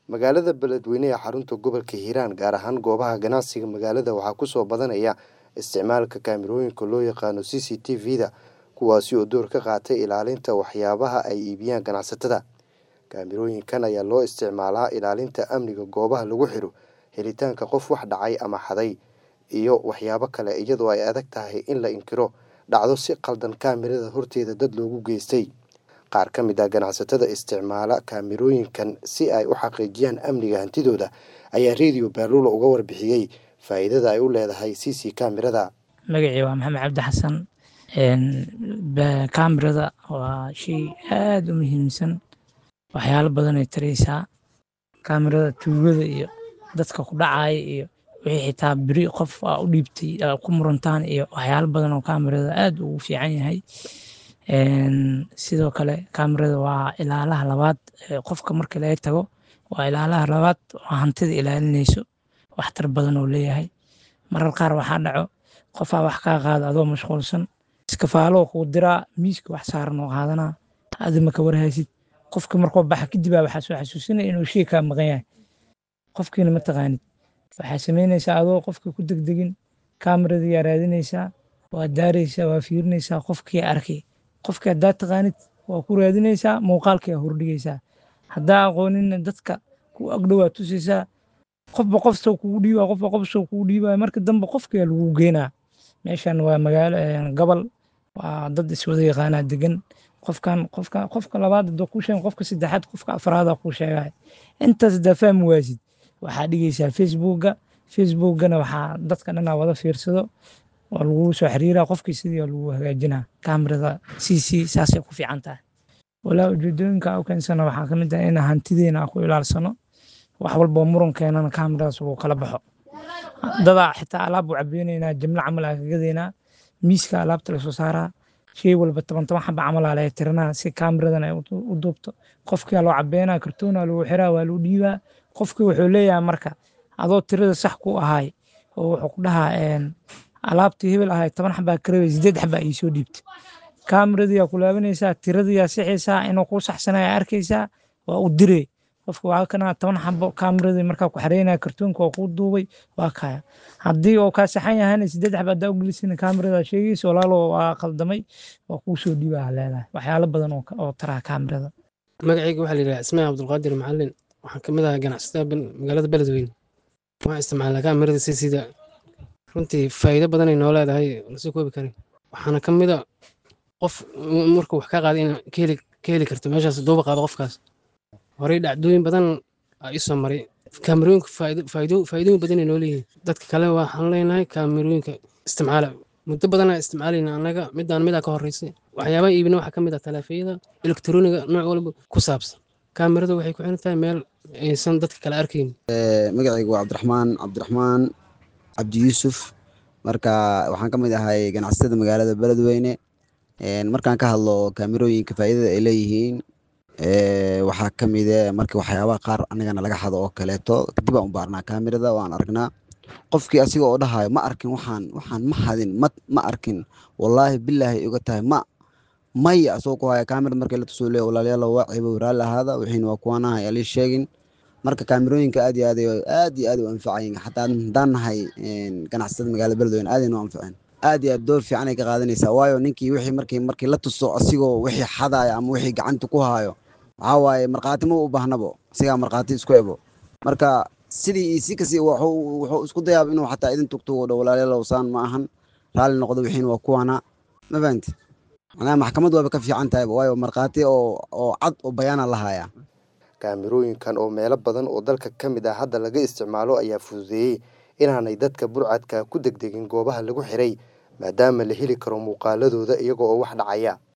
magaalada beledweyne ee xarunta gobolka hiiraan gaar ahaan goobaha ganacsiga magaalada waxaa kusoo badanaya isticmaalka kaamirooyinka loo yaqaano c c t v-da kuwaasi oo door ka qaatay ilaalinta waxyaabaha ay iibiyaan ganacsatada kaamirooyinkan ayaa loo isticmaalaa ilaalinta amniga goobaha lagu xiro helitaanka qof wax dhacay ama xaday iyo waxyaabo kale iyadoo ay adag tahay in la inkiro dhacdo si qaldan kaamirada horteeda dad loogu geystay qaar ka mid ah ganacsatada isticmaala kaamirooyinkan si ay u xaqiijiyaan amniga hantidooda ayaa radio baaluula uga warbixiyey faa'iidada ay u leedahay c c kaamirada magacii waa maxamed cabdi xasan kaamirada waa shay aada u muhiimsan waxyaalo badan ay taraysaa kaamirada tuugada iyo dadka ku dhacaya iyo wixii xitaa beri qof aa u dhiibtay ku murantaan iyo waxyaalo badan oo kaamirada aada ugu fiican yahay sidoo kale kaamirada waa ilaalaha labaad qofka marka laga tago waa ilaalaha labaad oo hantida ilaalinayso waxtar badan oo leeyahay marar qaar waxaa dhaco qofaa wax kaa qaada adoo mashquulsan iskafaalo kuu diraa miiska wax saaran oo qaadanaa adi maka warhaysid qofka markuu baxa kadibaa waxaa soo xasuusinaya inuu shay kaa maqan yahay qofkiina ma taqaanid waxaa samaynaysaa adoo qofka ku degdegin kaamirada yaa raadinaysaa waa daaraysaa waa fiirinaysaa qofkii arkay qofkii haddaa taqaanid waa ku raadinaysaa muuqaalkii aa hordhigaysaa haddaa aqoonina dadka ku agdhowaa tusaysaa qofba qof soo kugu dhiibaa qofba qof soo kugu dhiibaa marka dambe qofkaa lagu geenaa meeshan waa magaalo gobol waa dad iswada yaqaanaa degan qofkan qofka qofka labaad hadoo kuu sheegan qofka saddexaad qofka afraada kuu sheegaya intaas haddaa fahmi waasid waxaa dhigaysaa facebookga facebookgana waxaa dadka dhanaa wada fiirsado waa lagu soo xiriiraa qofkii sidii waa lagu hagaajinaa kaamirada c c saasay ku fiican tahay walaa ujeedooyinka u keensana waxaa kamid ah in hantideena aan ku ilaalsano wax walboo muran keenana kaamiradaas uu kala baxo dadaa xitaa alaab u cabeynaynaa jimlo camal aa kagadaynaa miiska alaabta lasoo saaraa shay walba toban toban xaba camalaa laga tiranaa si kaamiradan ay u duubto qofkia loo cabeynaa kartoona lagu xiraa waa lagu dhiibaa qofkii wuxuu leeyahay marka adoo tirada sax ku ahay oo wuxuu ku dhahaa alaabtii hebel ahay toban xabaa kareebay sideed xabaa iisoo dhiibta kaamiradiyaa ku laabanaysaa tiradiyaa sixaysaa inuu kuu saxsanaya arkaysaa waa u diree qofka waa kana toban xabo kaamiradii markaa ku xareynaya kartoonka waa kuu duubay waa kaya haddii oo kaa saxan yahayna sideed xaba haddaa ugelisana kaamirada sheegaysa walaalo waa qaldamay waa kuu soo dhiibaa leedahay waxyaalo badan oo taraa kaamirada magacayga waxaa la yidhaha ismail cabdulqaadir macalin waxaan ka mid ahaa ganacsatada magaalada beledweyne waxaan isticmaalnaa kaamirada si sida runtii faa'iido badanay noo leedahay lasoo koobi karin waxaana ka mid a qof markuu wax ka qaaday in ka heli karto meeshaas duuba qaado qofkaas horey dhacdooyin badan aa ii soo maray kaamirooyinka faa'iidooyin badanay noo leeyihiin dadka kale waxaan leenahay kaamirooyinka isticmaala muddo badanaa isticmaalayna annaga midaan midaa ka horreysay waxyaabaha iibina waxaa ka mid ah taleefayada elektroniga nooc walba ku saabsan kaamirada waxay ku xiran tahay meel aysan dadka kale arkayn magacaygu waa cabdiraxmaan cabdiraxmaan cabdi yuusuf marka waxaan ka mid ahay ganacsatada magaalada beledweyne markaan ka hadlo kaamirooyinka faa'iidada ay leeyihiin waxaa ka mide marka waxyaabaha qaar anagana laga xado oo kaleeto kadib aan u baarnaa kaamirada waan aragnaa qofkii asiga oo dhahayo ma arkin waxaan waxaan ma hadin ma ma arkin wallaahi bilaahi iga tahay ma maya asagoo ku haya kaamirada markii la tusoo leeya walaalayaal waa ciibo raalli ahaada wixiina waa kuwanaha yaa lii sheegin marka kaamirooyinka aad iyo aad aad iyo aad u anfacayin xataa haddaan nahay ganacsatada magaalada beledweyne aad aynu anfaceen aad iyo aad door fiican ay ka qaadanaysaa waayo ninkii wixii markii markii la tuso asigoo wixii xadaya ama wixii gacanta ku haayo waxaa waaye markhaati ma u baahnabo asigaa markhaati isku ebo marka sidii iyo si kasi wuxuu isku dayaaba inuu xataa idin tugtugo dho walaalayaalow saan ma ahan raalli noqdo wixiina waa kuwana ma fahanti macnaha maxkamad waaba ka fiican tahayba waayo markhaati oo oo cad oo bayaana la hayaa kaamirooyinkan oo meelo badan oo dalka ka mid ah hadda laga isticmaalo ayaa fududeeyey inaanay dadka burcadka ku degdegin goobaha lagu xiray maadaama la heli karo muuqaaladooda iyaga oo wax dhacaya